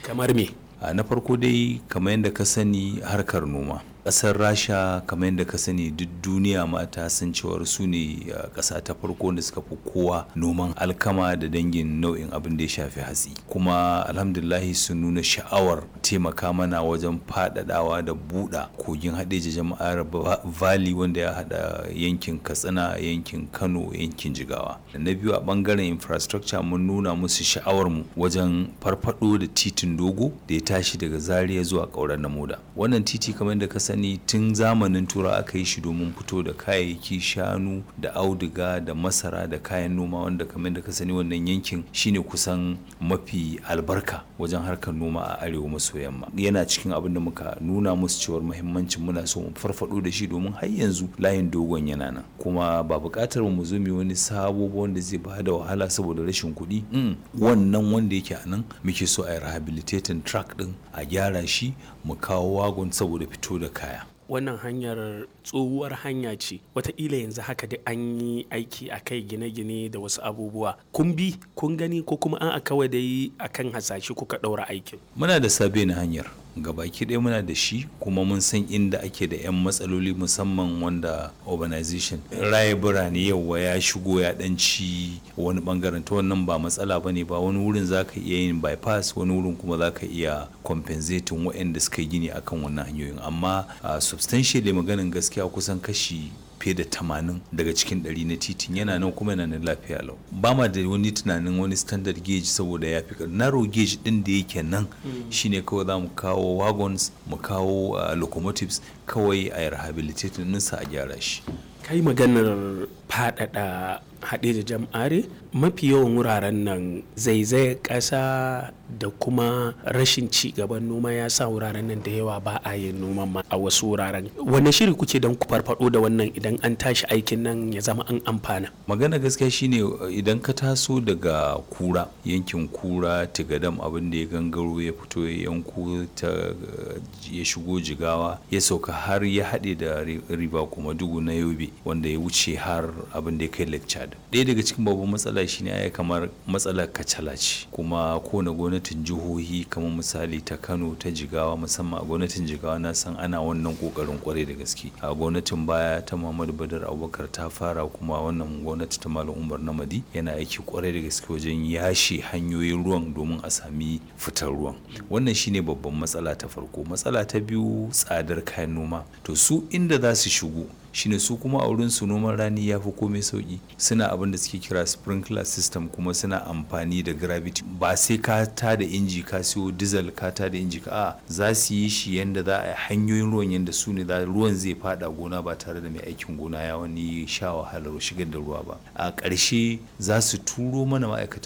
kamar me a na farko dai kamar yadda ka sani harkar noma ƙasar rasha kamar yadda ka sani duk duniya ma ta san cewar su ne ƙasa ta farko da suka fi kowa noman alkama da dangin nau'in abin da ya shafi hatsi kuma alhamdulahi sun nuna sha'awar taimaka mana wajen faɗaɗawa da buɗa kogin haɗeji jama'ar valley wanda ya haɗa yankin katsina yankin kano yankin jigawa da na biyu a ɓangaren infrastructure mun nuna musu sha'awar mu wajen farfaɗo da titin dogo da ya tashi daga zaria zuwa ƙauren na moda wannan titi kamar yadda ka sani sani tun zamanin tura aka yi shi domin fito da kayayyaki shanu da auduga da masara da kayan noma wanda kamar da ka sani wannan yankin shine kusan mafi albarka wajen harkar noma a arewa maso yamma yana cikin abin da muka nuna musu cewar muhimmancin muna so mu farfado da shi domin har yanzu layin dogon yana nan kuma ba buƙatar mu zo mu wani sabo wanda zai ba da wahala saboda rashin kuɗi wannan wanda yake a nan muke so a yi rehabilitating track din a gyara shi mu kawo wagon saboda fito da kaya wannan hanyar tsohuwar hanya ce wataƙila yanzu haka da an yi aiki a kai gine-gine da wasu abubuwa kun bi kun gani ko kuma an a kawai dai akan hasashe kuka ɗaura aikin muna da sabe na hanyar gabaki ɗaya muna da shi kuma mun san inda ake da 'yan matsaloli musamman wanda urbanization raye birane yauwa ya shigo ya ɗanci wani bangaren ta wannan ba matsala ba ne ba wani wurin za ka iya yin bypass wani wurin kuma za ka iya compensating waɗanda suka yi gini akan wannan hanyoyin amma substantially maganin gaskiya kusan kashi fiye da tamanin daga cikin ɗari na titin yana nan kuma yana nan lafiya lau ba ma da wani tunanin wani standard gauge saboda ya fi narrow gauge din da yake nan shine kawai za mu kawo wagons mu kawo locomotives kawai a rehabilitating ninsa a gyara shi kai maganar faɗaɗa haɗe da jam'are mafi yawan wuraren nan zaizayar ƙasa da kuma rashin ci gaban noma ya sa wuraren nan da yawa ba a yin noman ma a wasu wuraren wanne shiri kuke don ku farfado da wannan idan an tashi aikin nan ya zama an amfana magana gaskiya shine idan ka taso daga kura yankin kura tigadam abin da ya gangaro ya fito ya yanko ta ya shigo jigawa ya sauka har ya haɗe da riba kuma dugu na yobe wanda ya wuce har abin da ya kai lecture ɗaya daga cikin babban matsala shine ya kamar matsalar kacala ce kuma kowane gwamnatin jihohi kamar misali ta kano ta jigawa musamman a gwamnatin jigawa na san ana wannan kokarin kwarai da gaske a gwamnatin baya ta muhammadu badar abubakar ta fara kuma wannan gwamnati ta malam umar namadi yana aiki kwarai da gaske wajen yashe hanyoyin ruwan domin a sami fitar ruwan wannan shine babban matsala ta farko matsala ta biyu tsadar kayan noma to su inda za su shigo shine su kuma a wurin su noman rani ya fi komai sauki suna abin da suke kira sprinkler system kuma suna amfani da gravity ba sai ka ta da inji ka siyo diesel ka ta da inji ka a za su yi shi yanda za a hanyoyin ruwan yanda su ne ruwan zai fada gona ba tare da mai aikin gona ya wani sha wahalar shigar da ruwa ba a ƙarshe za su turo mana ma'aikatan